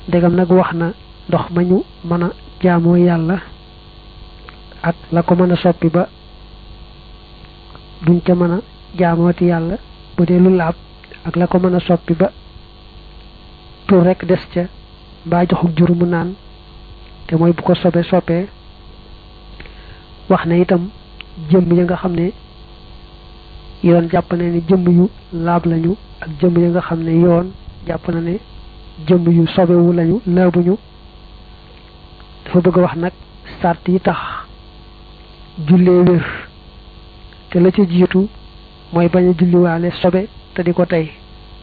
ndegam nag wax na ndox ma ñu mën a jaamoo yàlla ak la ko mën a soppi ba duñ ca mën a jaamooti yàlla bu dee lu laab ak la ko mën a soppi ba tur rekk des ca mbaa joxuk jur mu naan te mooy bu ko sobe soppee wax na itam jëmm ya nga xam ne yoon jàpp na ne jëmm yu laab lañu ak jëmm ya nga xam ne yoon jàpp na ne jëmm yu sobewu lañu laabuñu dafa bëgg a wax nag sart yi tax jullee wér te la ca jiitu mooy bañ a julliwaale sobe te di ko tey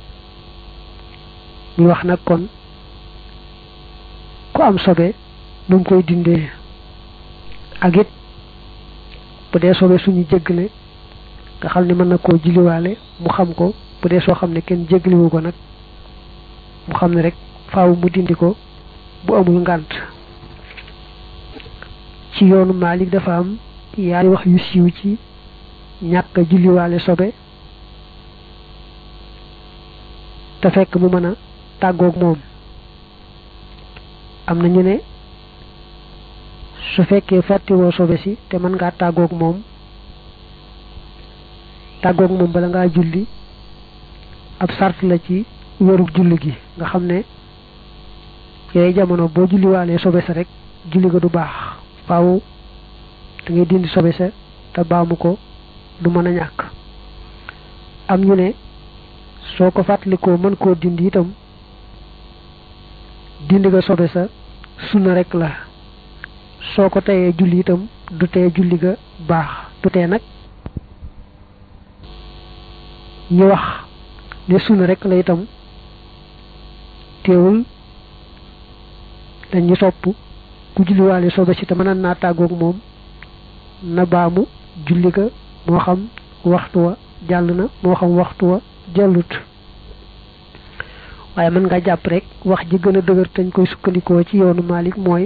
ñu wax nag kon ku am sobe nu mu koy dindee ak it bu dee sobe suñu jéggale nga xam ne mën na koo julliwaale mu xam ko bu dee soo xam ne kenn jéggaliwu ko nag mu xam ne rek faaw mu dindi ko bu amul ngànt ci yoonu Maalik dafa am yaari wax yu siiw ci ñàkk a julliwaale sobe te fekk mu mën a tàggoog moom am na ñu ne su fekkee fàttiwoo sobe si te mën ngaa tàggoog moom tàggoog moom bala ngaa julli ab sart la ci wérug julli gi nga xam ne yooyu jamono boo julliwaalee sobe sa rek julli ga du baax faaw da ngay dindi sobe sa te baamu ko du mën a ñàkk am ñu ne soo ko fàttalikoo mën koo dindi itam dindi ga sobe sa sunna rek la soo ko teyee julli itam du tee julli ga baax du tee nag ñu wax ne sunna rek la itam teewul dañu sopp ku julliwaale sobe si te mën naa tàggoog moom na baamu julli ga moo xam waxtu wa jàll na moo xam waxtu wa jàllut waaye mën nga jàpp rek wax ji gën a dëgër tañ koy sukkandikoo ci yoonu Maalik mooy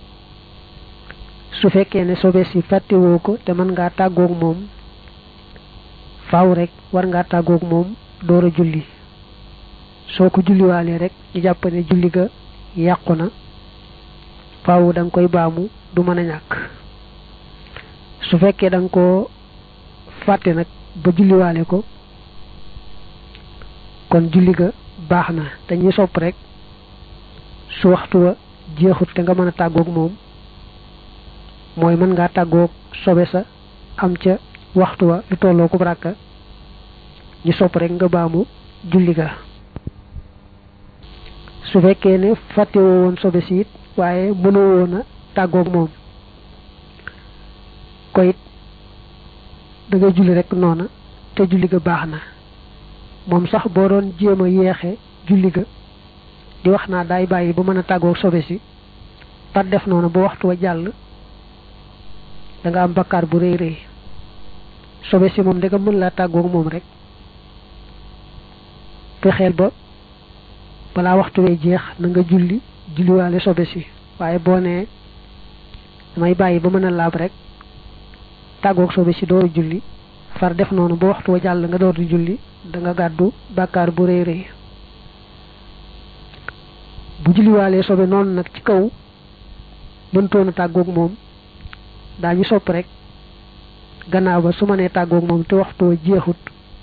su fekkee ne sobe si fàttewoo ko te mën ngaa tàggoog moom faaw rek war ngaa tàggoog moom door a julli soo ko julliwaalee rek ñu jàpp ne julli ga yàqu na faaw da nga koy baamu du mën a ñàkk su fekkee da nga koo fàtte nag ba julliwaale ko kon julli ga baax na dañuy sopp rek su waxtu wa jeexut te nga mën a tàggoog moom mooy mën ngaa tàggoog sobe sa am ca waxtu wa lu tolloo ko ràkka ñu sopp rek nga baamu julli ga su fekkee ne fàttewoo woon sobe si it waaye mënoo woon a tàggoog moom ko it da ngay julli rek noona te julli ga baax na moom sax boo doon jéem a yeexe julli ga di wax naa daay bàyyi ba mën a tàggoog sobe si par def noonu ba waxtu wa jàll da nga am bakkaar bu rëy rëy sobe si moom danga mën laa tàggoog moom rek fexeel ba balaa waxtu wee jeex na nga julli julliwaale sobe si waaye boo nee damay bàyyi ba mën a laab rek tàggoog sobe si dooru julli far def noonu ba waxtu wa jàll nga door di julli da nga gàddu bàkkaar bu rëy rëy bu julliwaalee sobe noonu nag ci kaw mëntoon a tàggoog moom daañu sopp rek gannaaw ba su ma nee tàggoog moom te waxtu wa jeexut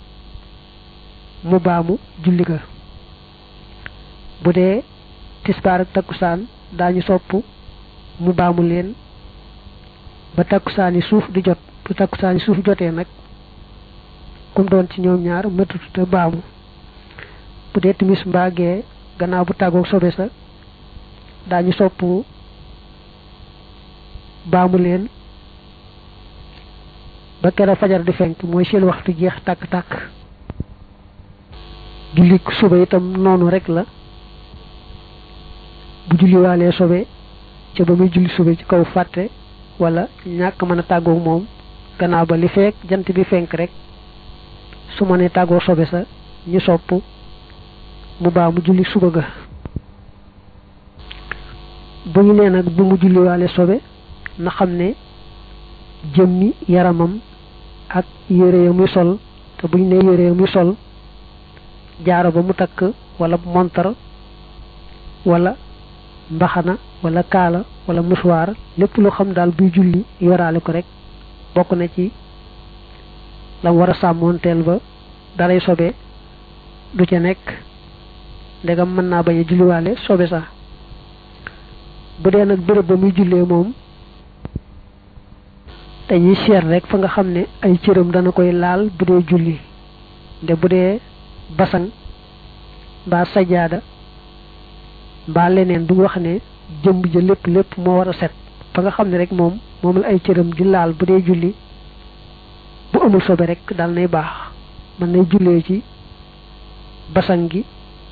mu baamu julli ga bu dee tisbaar ak takkusaan daañu sopp mu baamu leen ba takkusaani suuf di jot bu takkusaani suuf jotee nag kum doon ci ñoom ñaar mëtut te baamu bu dee timis mbaagee gannaaw bu tàggoog sobe sa daañu sopp baamu leen ba keroog fajar di fenk mooy seen waxtu jeex tàkk-tàkk julli suba itam noonu rek la bu julliwaalee sobe ca ba muy julli suba ci kaw fàtte wala ñàkk mën a tàggoog moom gannaaw ba li feek jant bi fenk rek su ma nee tàggoo sobe sa ñu sopp mu baa mu julli suba ga bu ñu nee nag bu mu julliwaale sobe na xam ne jëmmi yaramam ak yére ya muy sol te bu ñu nee yére ya muy sol jaaro ba mu takk wala montar wala mbaxana wala kaala wala musuwaar lépp lu xam daal buy julli yoraale ko rek bokk na ci lam war a sàmmoonteel ba daray sobe du ca nekk ndegam mën naa bañ a julliwaale sobe sax bu dee nag béréb ba muy jullee moom dañuy seet rek fa nga xam ne ay cëram dana koy laal bu dee julli nde bu dee basan mbaa sajaada mbaa leneen duñ wax ne jëmb ja lépp lépp moo war a set fa nga xam ne rek moom moom la ay cëram di laal bu dee julli bu amul sobe rek dal nay baax mën nay jullee ci basan gi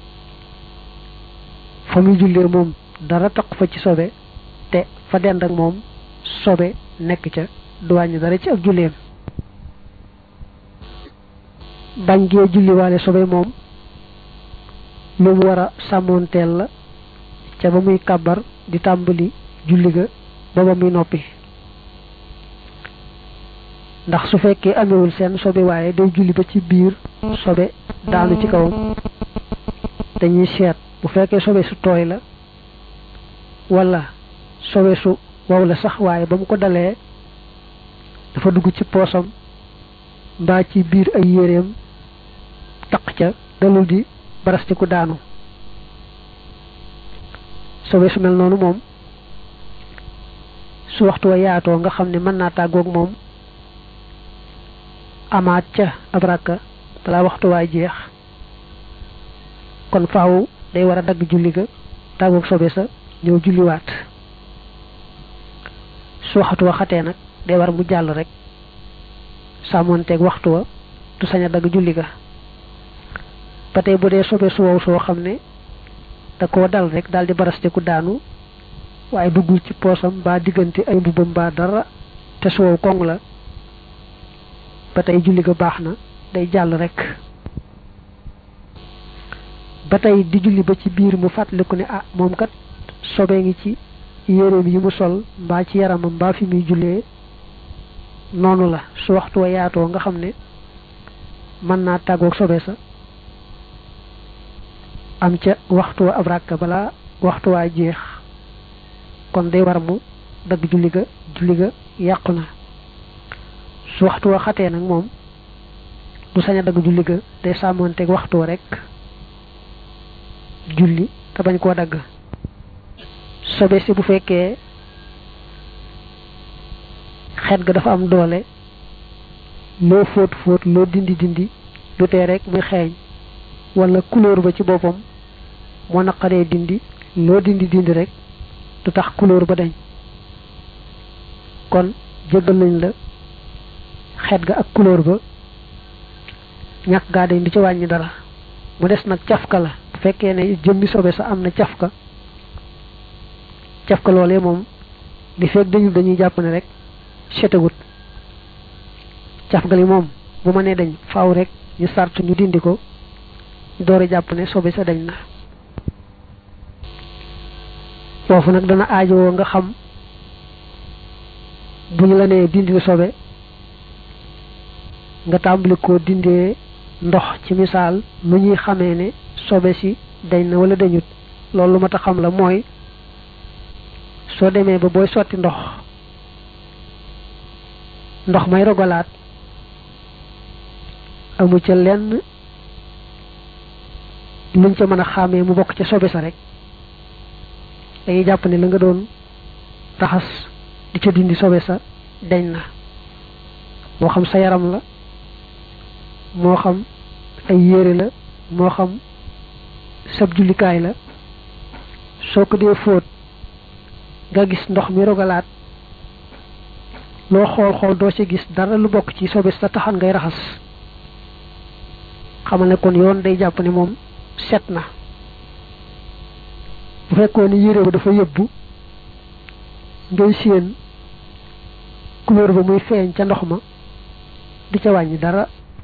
fa muy jullee moom dara taq fa ci sobe te fa dend ak moom sobe nekk ca du wàññi dara ci ak julleem bañ gee julliwaale sobe moom lu mu war a sàmmoonteel la ca ba muy kàbbar di tàmbali julli ga ba ba muy noppi ndax su fekkee amewul seen sobe waaye day julli ba ci biir sobe daanu ci kawam dañuy seet bu fekkee sobe su tooy la wala sobe su wow la sax waaye ba mu ko dalee dafa dugg ci poosam mbaa ci biir ay yéreem taq ca dalul di barastiku daanu sobe su mel noonu moom su waxtu wa yaatoo nga xam ne mën naa tàggoog moom amaat ca ab rakka balaa waxtu waay jeex kon faaw day war a dagg julli ga tàggoog sobe sa ñëw julliwaat su waxtu wa xatee nag day war mu jàll rek sàmmoonteeg waxtu wa du sañ a dagg julli ga ba tey bu dee sobe su wow soo xam ne da koo dal rek daal di barasteku daanu waaye duggul ci poosam mbaa diggante ay mbubbam mbaa dara te su wow koŋ la ba tey julli ga baax na day jàll rek ba tey di julli ba ci biir mu fàttaliku ne ah moom kat sobe ngi ci yéreem yi mu sol mbaa ci yaramam mbaa fi muy jullee noonu la su waxtu wa yaatoo nga xam ne mën naa tàggoog sobe sa am ca waxtu wa ab ràkk balaa waxtu waa jeex kon day war mu dagg julli ga julli ga yàqu na su waxtu wa xatee nag moom du sañ a dagg julli ga day sàmmoonteeg waxtu wa rek julli te bañ koo dagg sobe si bu fekkee xet ga dafa am doole loo fóot fóot loo dindi dindi du tee rek muy xeeñ wala couleur ba ci boppam moo naqaree dindi loo dindi dindi rek du tax couleur ba dañ kon jéggal nañ la xet ga ak couleur ba ñàkk gaa dañ du ci wàññi dara mu des nag cafka la bu fekkee ne jëmmi sobe sa am na cafka cafka loolee moom li fekk dañu dañuy jàpp ne rek setegut cafka li moom bu ma nee dañ faaw rek ñu sart ñu dindi ko doore jàpp ne sobe sa dañ na foofu nag dana aajowoo nga xam bu ñu la nee dindi sobe nga tàmbali ko dindee ndox ci misaal nu ñuy xamee ne sobe si dañ na wala dañut loolu lu ma ta xam la mooy soo demee ba booy sotti ndox ndox may rogalaat amu ca lenn luñ ca mën a xàmmee mu bokk ca sobe sa rek dañuy jàpp ne la nga doon raxas di ca dindi sobe sa dañ na moo xam sa yaram la moo xam ay yére la moo xam sab jullikaay la soo ko dee fóot nga gis ndox mi rogalaat loo xool xool doo ci gis dara lu bokk ci sobe sa taxan ngay raxas xamal ne kon yoon day jàpp ne moom set na bu fekkoon ni yére ba dafa yëbbu ngay séen couleur ba muy feeñ ca ndox ma di ca wàññi dara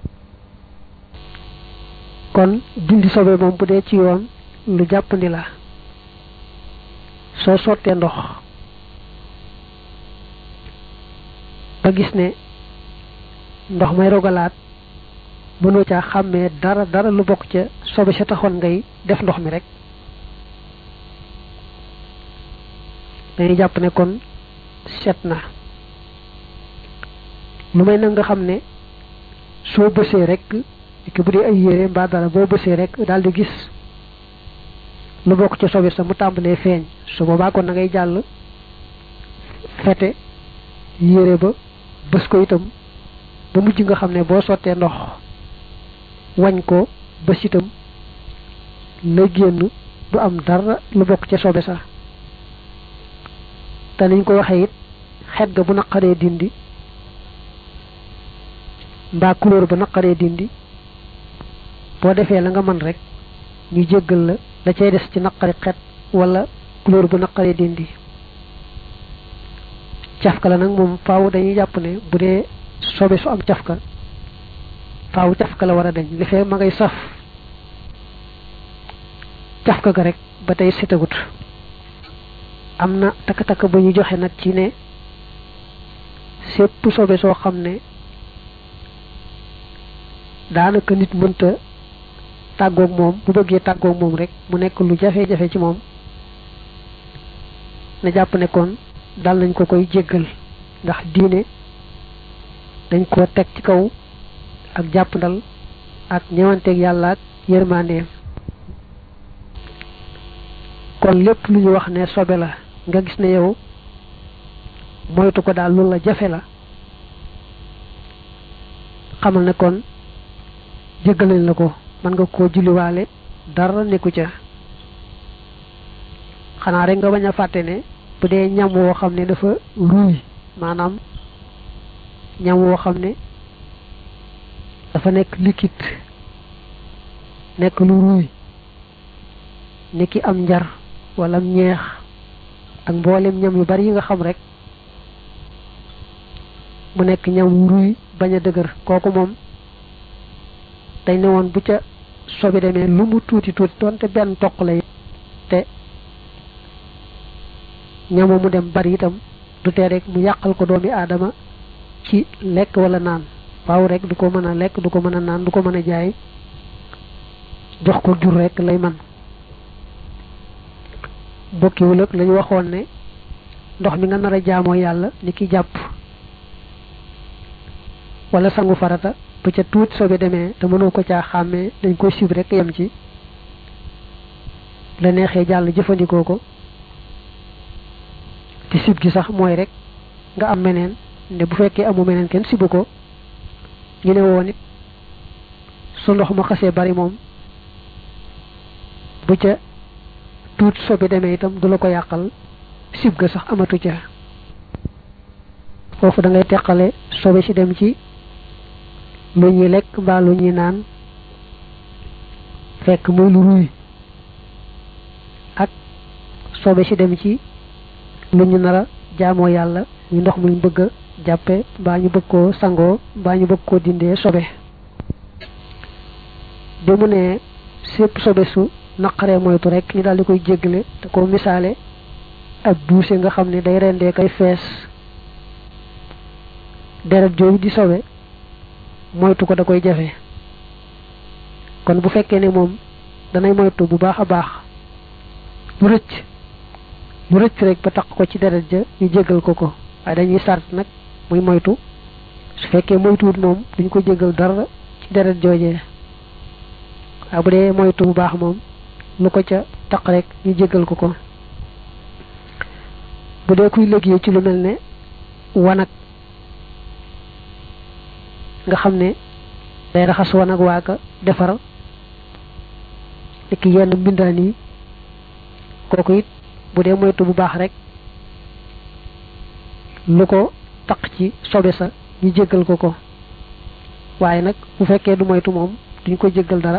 kon dindi sobe moom bu dee ci yoon lu jàppandi la soo sottee ndox ba gis ne ndox may rogalaat mënoo caa xàmmee dara dara lu bokk ca sobe sa taxoon ngay def ndox mi rek dañuy jàpp ne kon set na lu may nag nga xam ne soo bësee rek ki bu dee ay yére mbaa dara boo bësee rek daal di gis lu bokk ci sobe sa mu tàmbalee feeñ su boobaa kon na ngay jàll fete yére ba bës ko itam ba mujj nga xam ne boo sottee ndox wañ ko bës itam la génn du am dara lu bokk ca sobe sa te niñ ko waxee it xet ga bu naqaree dindi mbaa couleur ba naqaree dindi boo defee la nga mën rek ñu jéggal la da cay des ci naqari xet wala couleur bu naqaree dindi cafka la nag moom faaw dañuy jàpp ne bu dee sobe su am cafka faaw cafka la war a dañ li fee ma ngay saf cafka ga rek ba tey setagut am na takk-takk ba ñu joxe nag ci ne sépp sobe soo xam ne daanaka nit mënta tàggoog moom bu bëggee tàggoog moom rek mu nekk lu jafe-jafe ci moom na jàpp ne kon dal nañ ko koy jéggal ndax diine dañ ko teg ci kaw ak jàppandal ak ñewanteeg yàlla ak yërmandeem kon lépp lu ñu wax ne sobe la nga gis ne yow moytu ko daal loolu la jafe la xamal ne kon jéggal nañ la ko mën nga koo julliwaale dara nekku ca xanaa rek nga bañ a fàtte ne bu dee ñam woo xam ne dafa ruuy maanaam ñam woo xam ne dafa nekk liquide nekk lu ruuy ni ki am njar wala am ñeex ak mboolem ñam yu bari yi nga xam rek mu nekk ñam wu ruuy bañ a dëgër kooku moom dañ ne woon bu ca sobi demee lu mu tuuti tuuti doonte benn toq lay te ñamu mu dem bari itam du tee rek mu yàqal ko doomi aadama ci lekk wala naan waaw rek du ko mën a lekk du ko mën a naan du ko mën a jaay jox ko jur rek lay man bokkiwul ak lañu waxoon ne ndox mi nga nar a jaamoo yàlla ni ki jàpp wala sangu farata bu ca tuuti sobe demee te mënoo ko caa xàmmee dañ koy sib rek yem ci la neexee jàll jëfandikoo ko te sib gi sax mooy rek nga am meneen ne bu fekkee amu meneen kenn sibu ko ñu ne woon it su ndox ma xasee bari moom bu ca tuuti sobe demee itam du la ko yàqal sib ga sax amatu ca foofu da ngay teqale sobe si dem ci lu ñuy lekk mbaa lu ñuy naan fekk muy lu ruy ak sobe si dem ci lu ñu nar a jaamoo yàlla ñu ndox muñ bëgg a jàppe mbaa ñu bëgg koo sangoo mbaa ñu bëgg koo dindee sobe bi mu ne sépp sobe su naqaree moytu rek ñu daal di koy jéggale te ko misaale ab buuse nga xam ne day rendee kay fees deret jooju di sobe moytu ko da koy jafe kon bu fekkee ne moom danay moytu bu baax a baax lu rëcc lu rëcc rek ba taq ko ci deret ja ñu jéggal ko ko waaye dañuy sart nag muy moytu su fekkee moytuwut moom duñ ko jéggal dara ci deret joojee waaye bu dee moytu bu baax moom lu ko ca taq rek ñu jéggal ko ko bu dee kuy liggéey ci lu mel ne wanag nga xam ne day raxas wanag waaka defar ki yenn mbindaan yi kooku it bu dee moytu bu baax rek lu ko taq ci sobe sa ñu jéggal ko ko waaye nag bu fekkee du moytu moom duñ ko jéggal dara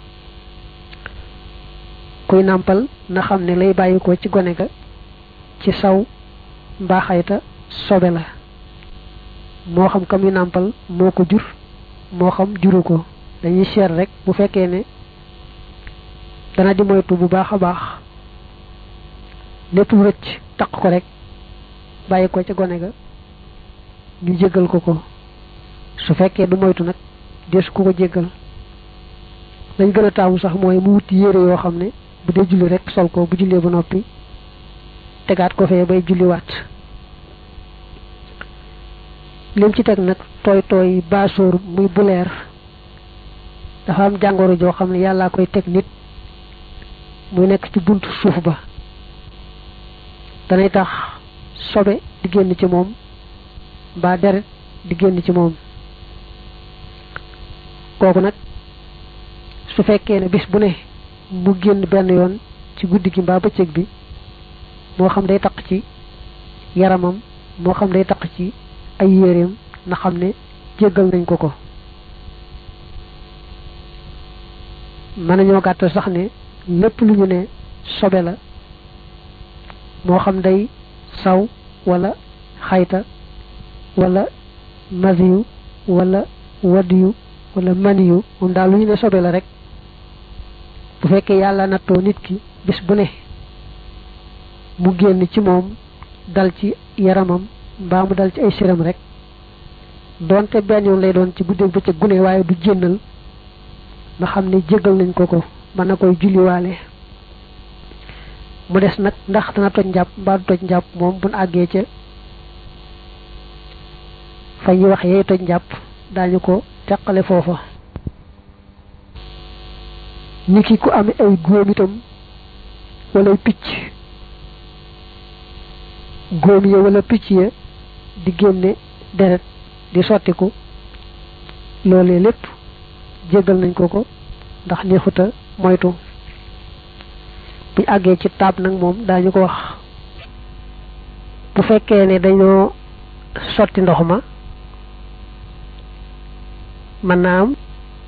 kuy nàmpal na xam ne lay bàyyi ko ci gone ga ci saw mbaaxayta sobe la moo xam kam yu nàmpal moo ko jur moo xam juru ko dañuy seet rek bu fekkee ne dana di moytu bu baax a baax lépp lu rëcc taq ko rek bàyyi ko ca gone ga ñu jéggal ko ko su fekkee du moytu nag deesu ko ko jéggal lañ gën a taamu sax mooy mu wuti yére yoo xam ne bu dee julli rek sol ko bu jullee ba noppi tegaat ko fee bay julliwaat lim ci teg nag tooy tooy baasóor muy buleer dafa am jàngoro joo xam ne yàllaa koy teg nit muy nekk ci buntu suuf ba danay tax sobe di génn ci moom mbaa deret di génn ci moom kooku nag su fekkee ne bis bu ne mu génn benn yoon ci guddi gi mbaa bëccëg bi moo xam day taq ci yaramam moo xam day taq ci ay yéreem na xam ne jéggal nañ ko ko mën nañoo gàttal sax ne lépp lu ñu ne sobe la moo xam day saw wala xayta wala masiyu wala wadiyu wala maniyu moom daal lu ñu ne sobe la rek bu fekkee yàlla nattoo nit ki bis bu ne mu génn ci moom dal ci yaramam mbaa mu dal ci ay siram rek doonte benn yoon lay doon ci guddeeg bëccëg gune waaye du jénnal nga xam ne jéggal nañ ko ko mën na koy julliwaale mu des nag ndax dana toj njàpp mbaa du toj njàpp moom buñ àggee ca fa ñuy wax yey toj njàpp daañu ko teqale foofa niki ku amee ay góom itam wala picc góom ya wala picc ya di génne deret di sottiku loolee lépp jéggal nañ ko ko ndax neexuta moytu bu àggee ci taab nag moom daañu ko wax bu fekkee ne dañoo sotti ndox ma mën naa am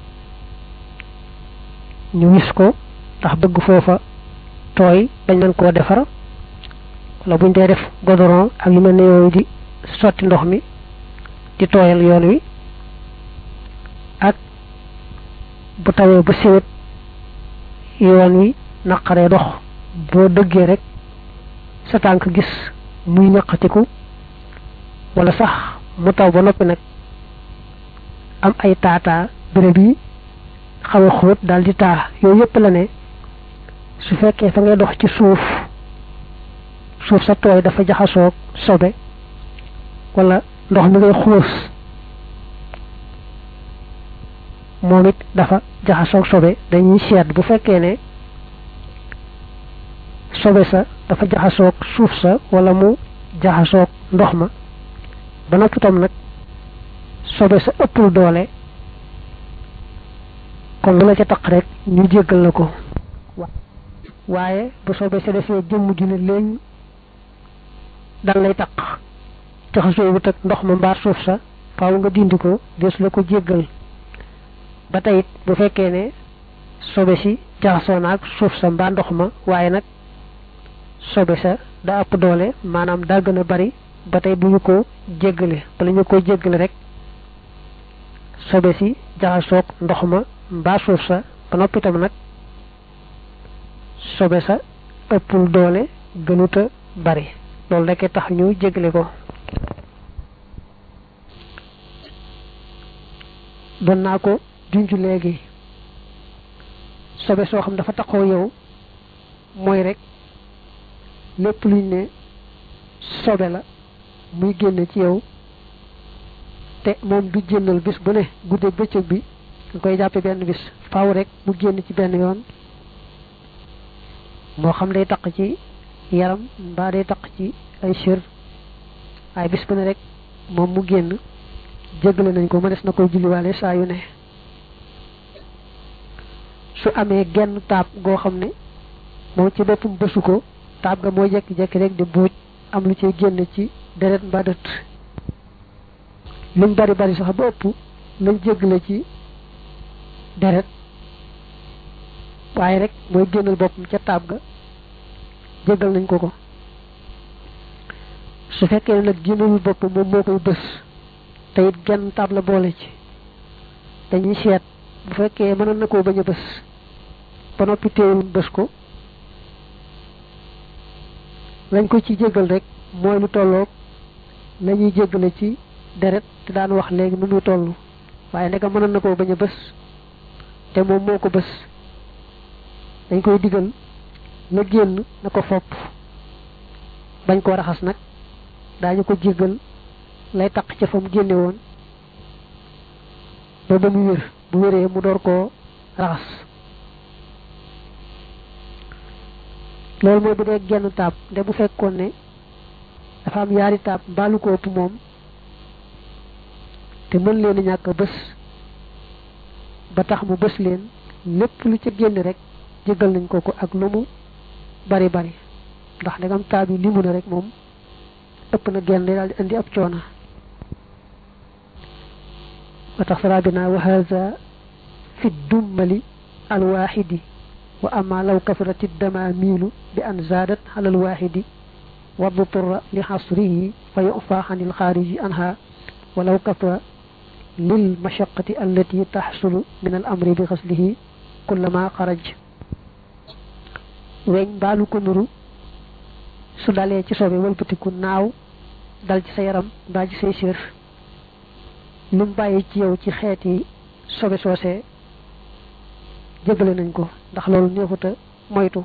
ñu wis ko ndax bëgg foofa tooy dañ mën koo defar wala buñ dee def godoron ak yu mel ne yooyu di sotti ndox mi di tooyal yoon wi ak bu tawee ba siwet yoon wi naqaree dox boo dëggee rek sa tànk gis muy ñaqatiku wala sax mu taw ba noppi nag am ay taataa béréb yi xaw a xóot daal di taa yooyu yëpp la ne su fekkee fa ngay dox ci suuf suuf sa tooy dafa jaxasoog sobe wala ndox mi ngay xuus moom it dafa jaxasoog sobe dañuy seet bu fekkee ne sobe sa dafa jaxasoog suuf sa wala mu jaxasoog ndox ma ba noppi tam nag sobe sa ëppul doole kon lu la ca taq rek ñu jéggal la ko waaye bu sobe sa defee jëmm ju ne léegi dal lay taq jaxasoo wut ak ndox ma mbaar suuf sa faaw nga dindi ko des la ko jéggal ba tey it bu fekkee ne sobe si jaxasoo naag suuf sa mbaa ndox ma waaye nag sobe sa da ëpp doole maanaam daa gën a bari ba tey bu ñu ko jéggale bala ñu ko jéggale rek sobe si jaxasoog ndox ma mbaa suuf sa ba noppi tam nag sobe sa ëppul doole gënuta bari loolu rekk tax ñu jéggale ko doon naa ko junj léegi sobe soo xam dafa taxoo yow mooy rek lépp luñ ne sobe la muy génne ci yow te moom du génnal bis bu ne guddeeg bëccëg bi nga koy jàppe benn bis faaw rek mu génn ci benn yoon moo xam day taq ci yaram mbaa day taq ci ay sër waaye bis bu ne rek moom mu génn jéggale nañ ko ma des na koy julliwaale saa yu ne su amee genn taab goo xam ne moom ci boppam bësu ko taab ga mooy jekki-jekki rek di buuj am lu ciy génn ci deret mbaa dët luñ bari bari sax ba ëpp lañ jéggale ci deret waaye rek mooy génnal boppam ca taab ga jéggal nañ ko ko su fekkee ne nag génnalul boppam moom moo koy bës te it genn taab la boole ci dañuy seet bu fekkee mënoon na koo bañ a bës ba noppi téewul bës ko lañ ko ci jéggal rek mooy lu tolloog la ñuy jéggale ci deret te daan wax léegi nu muy toll waaye ndeka mënoon na koo bañ a bës te moom moo ko bës dañ koy digal la génn na ko fopp bañ koo raxas nag daañu ko jéggal lay taq ca fa mu génne woon ba ba mu wér bu wéree mu door koo raxas loolu mooy bu dee genn taab nde bu fekkoon ne dafa am yaari taab mbaalu ko ëpp moom te mën leen a ñàkk bés ba tax mu bés leen lépp lu ca génn rek jéggal nañ ko ko ak lu mu bari bari ndax ndegam taab yi limu na rek moom ëpp na genn daal di indi ab coona wa tax sarabina wa haza fi dummali alwaxidi wa ama law kasarat iddamamilu bi an zadat ala alwaxidi wa dutura li xasrihi fa yufa an ilxaariji anha walaw kasra lil mashaqati allati taxsulu min al amri bi xaslihi kullama xaraj weñ mbaalu ko nuru su dalee ci sobe wëlbatiku naaw dal ci sa yaram mbaa ci say sér lim bàyyi ci yow ci xeeti sobe soosee jégale nañ ko ndax loolu neexuta moytu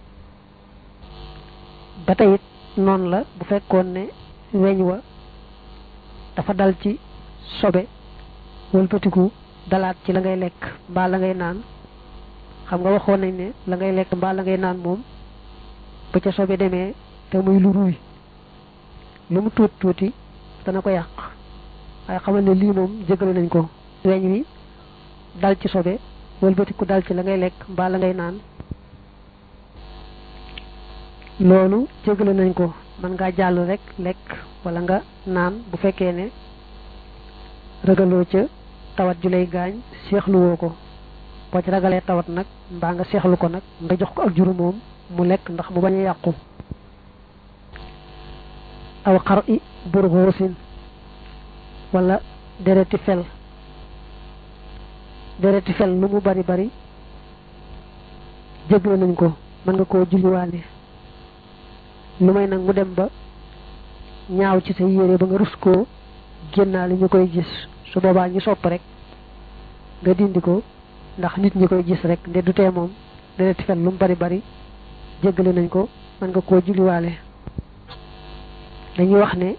ba tey it noonu la bu fekkoon ne weñ wa dafa dal ci sobe wëlbatiku dalaat ci la ngay lekk mbaa la ngay naan xam nga waxoon nañ ne la ngay lekk mbaa la ngay naan moom ba ca sobe demee te muy lu ruy lu mu tuuti tuuti dana ko yàq waaye xamal ne lii moom jégale nañ ko weñ wi dal ci sobe wëlbatiku dal ci la ngay lekk mbaa la ngay naan loolu jégale nañ ko mën ngaa jàll rek lekk wala nga naan bu fekkee ne ragaloo ca tawat ju lay gaañ seexluwoo ko boo ci ragalee tawat nag mbaa nga seexlu ko nag nga jox ko ak juru moom mu lekk ndax mu bañ a yàqu aw xar i burxoosin wala dereti fel dereti fel lu mu bari bari jégle nañ ko mën nga koo julliwaale lu may nag mu dem ba ñaaw ci sa yére ba nga rus koo génnaale ñu koy gis su boobaa ñu sopp rek nga dindi ko ndax nit ñi koy gis rek nde du tee moom dereti fel lu mu bari bari jéggale nañ ko mën nga koo julliwaale dañuy wax ne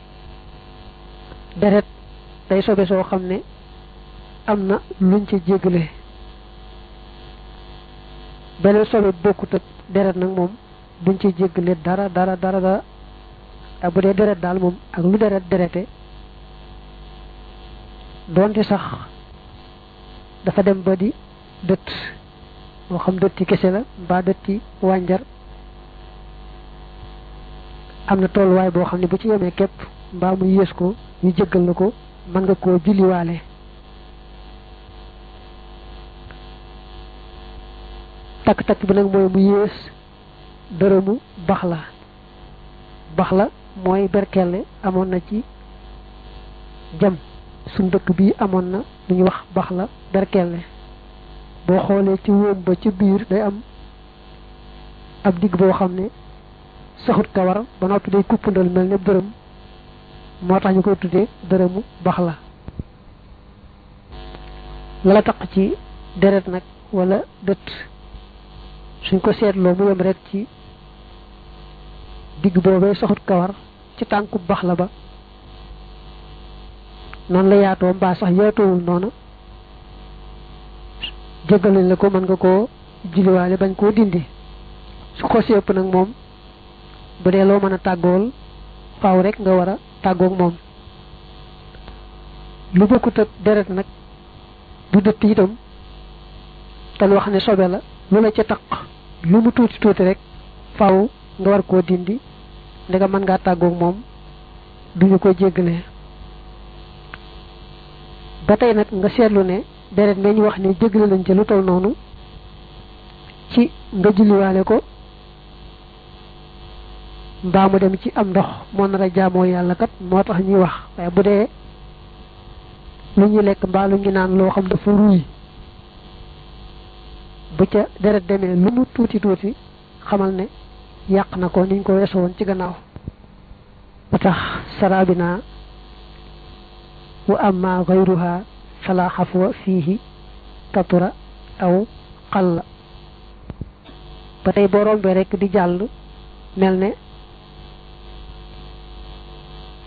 deret day sobe soo xam ne am na luñ ci jéggale beneen sobe bokkut ak deret nag moom duñ ci jéggale dara dara dara dara te bu dee deret daal moom ak lu deret derete doonte sax dafa dem ba di dëtt moo xam dëtti kese la mbaa dëtti wànjar am na tolluwaay boo xam ne bu ci yemee képp mbaa mu yées ko ñu jéggal la ko mën nga koo julliwaale takk-takk bi nag mooy mu yées dërëmu bax la bax la mooy berkelle amoon na ci jam suñ dëkk bii amoon na lu ñuy wax bax la berkelle boo xoolee ci wóom ba ci biir day am ab digg boo xam ne saxut kawar ba noppi day kuppandal mel ne dërëm moo tax ñu koy tuddee dërëmu bax la lala taq ci deret nag wala dët suñ ko seetloo mu yem rek ci digg boobee saxut kawar ci tànku bax la ba noonu la yaatoo mbaa sax yaatoowul noonu jéggal nañ la ko mën nga koo julliwaale bañ koo dindi su xosee ëpp nag moom bu dee loo mën a tàggool faaw rek nga war a tàggoog moom lu bokkut ak deret nag du dëtt itam te wax ne sobe la lu la ca taq lu mu tuuti tuuti rek faaw nga war koo dindi ndega mën ngaa tàggoog moom duñu ko jéggalee ba tey nag nga seetlu ne deret meñ wax ne jéggale nañ ca lu tol noonu ci nga julliwaale ko mbaa mu dem ci am ndox moo nar a jaamoo yàlla kat moo tax ñuy wax waaye bu dee lu ñu lekk mbaa lu ñu naan loo xam dafa ruuy bu ca deret demee lu mu tuuti tuuti xamal ne yàq na ko niñ ko weesu woon ci gannaaw ba tax sarabina wa amma gayruha fala xafwa fiihi katura aw xalla ba tey boo rombee rek di jàll mel ne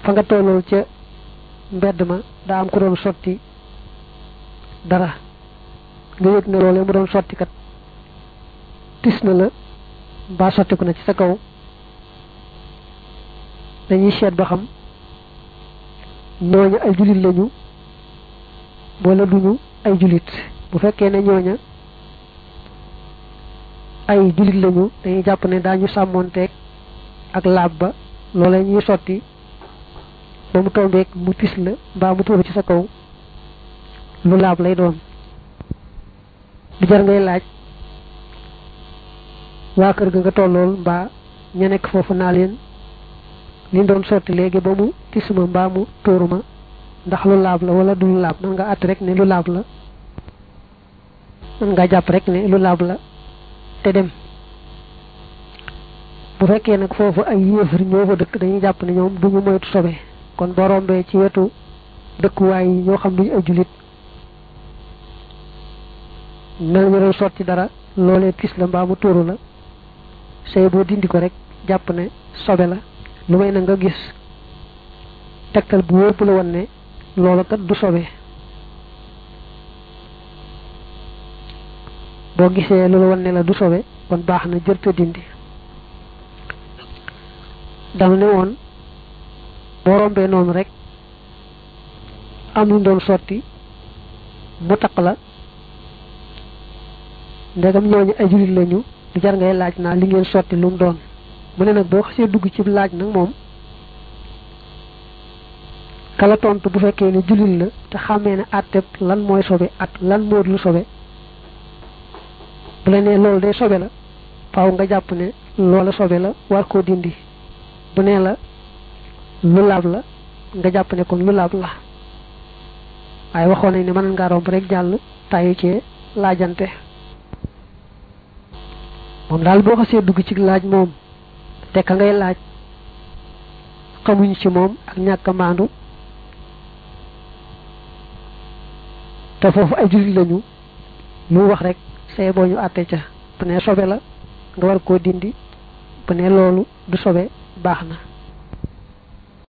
fa nga tollool ca mbedd ma daa am ko doon sotti dara nga yëg ne loolee mu doon sotti kat tis na la mbaa sottiku na ci sa kaw dañuy seet ba xam ñooña ay julit lañu wala duñu ay julit bu fekkee ne ñooña ay julit lañu dañuy jàpp ne daañu sàmmoonteeg ak laab ba loolee ñuy sotti ba mu tombeeg mu tis la mbaa mu tuuru ci sa kaw lu laab lay doon du jar ngay laaj waa kër ga nga tollool mbaa ña nekk foofu naa leen li doon sotti léegi ba mu tisuma mbaa mu tuuru ma ndax lu laab la wala du lu laab man nga àtt rek ne lu laab la man nga jàpp rek ne lu laab la te dem bu fekkee nag foofu ay yéefar ñoo fa dëkk dañuy jàpp ne ñoom duñu moytu sobe kon boo rombee ci wetu dëkkuwaay yi ñoo xam duñu ay julit mel ñu doon sotti dara loolee tis la mbaa mu tuuru la say boo dindi ko rek jàpp ne sobe la lu may na nga gis tegtal bu wóor bu la won ne loolu kat du sobe boo gisee lu la won ne la du sobe kon baax na jërta dindi dama ne woon boo rombee noonu rek am lu doon sotti mu taq la ndegam ñooñu ay julit lañu du jar ngay laaj naa li ngeen sotti lu mu doon mu ne nag boo xasee dugg ci laaj nag moom kala tontu bu fekkee ne julit la te xàmmee ne àtteb lan mooy sobe at lan moo lu sobe bu la nee loolu day sobe la faaw nga jàpp ne loola sobe la war koo dindi bu nee la lu laab la nga jàpp ne kon lu laab la waaye waxoon nañ ne mën ngaa romb rek jàll tàyyi cee laajante moom daal boo xasee dugg ci laaj moom te ka ngay laaj xamuñ ci moom ak ñàkk a maandu te foofu ay jullit lañu lu wax rek see boo ñu àtte ca bu ne sobe la nga war koo dindi bu ne loolu du sobe baax na